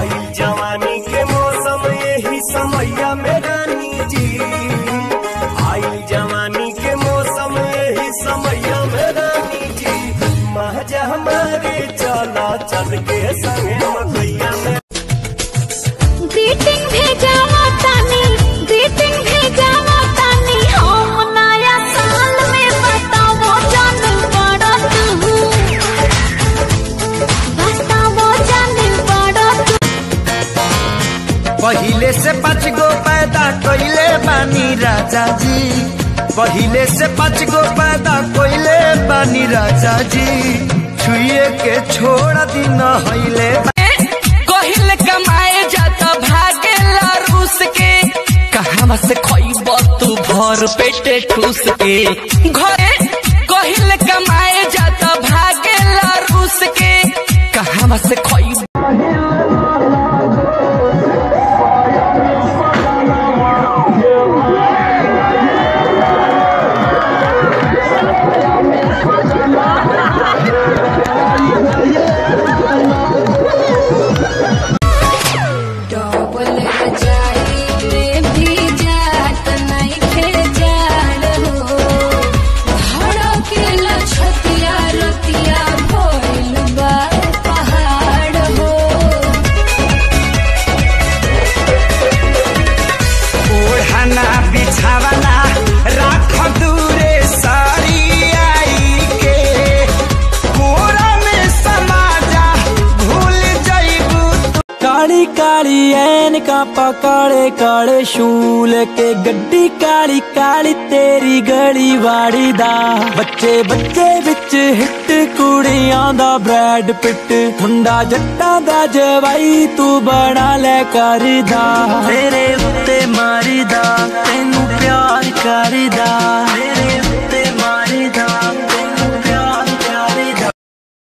आई जवानी के मौसम यही समैया में रानी जी आई जवानी के मौसम यही समैया में रानी जी महज हमारे चला चल के संगे मकैया में ग्रीटिंग भेजावा तानी ग्रीटिंग भेजावा तानी हम नया साल में बताओ जान बड़ा तू बताओ जान बड़ा तू पहिले से पाँच गो पैदा कोइले बानी राजा जी पहिले से पाँच गो पैदा कोइले बानी राजा जी छुए के छोड़ दिन हईले कहिल कमाए जाता भागेला रूस के कहां से खइब तू भर पेटे ठूस के घरे कहिल कमाए जाता भागेला रूस के कहां से खइब डबल रजाई में भी जात नहीं खे जाड़ हो धड़केला छतिया रतिया भइल बा पहाड़ हो ओढ़ना बिछावना राख दूरे सारी आई के कोरा में समाजा भूल जाइबू ਕਾਲੀ ਕਾਲੀ ਐਨਕਾਂ ਪਾ ਕਾਲੇ ਕਾਲੇ ਸ਼ੂਲ ਕੇ ਗੱਡੀ ਕਾਲੀ ਕਾਲੀ ਤੇਰੀ ਗਲੀ ਵਾੜੀ ਦਾ ਬੱਚੇ ਬੱਚੇ ਵਿੱਚ ਹਿੱਟ ਕੁੜੀਆਂ ਦਾ ਬ੍ਰੈਡ ਪਿੱਟ ਮੁੰਡਾ ਜੱਟਾਂ ਦਾ ਜਵਾਈ ਤੂੰ ਬਣਾ ਲੈ ਕਰਦਾ ਤੇਰੇ ਉੱਤੇ ਮਾਰੀਦਾ ਤੈਨੂੰ ਪਿਆਰ ਕਰਦਾ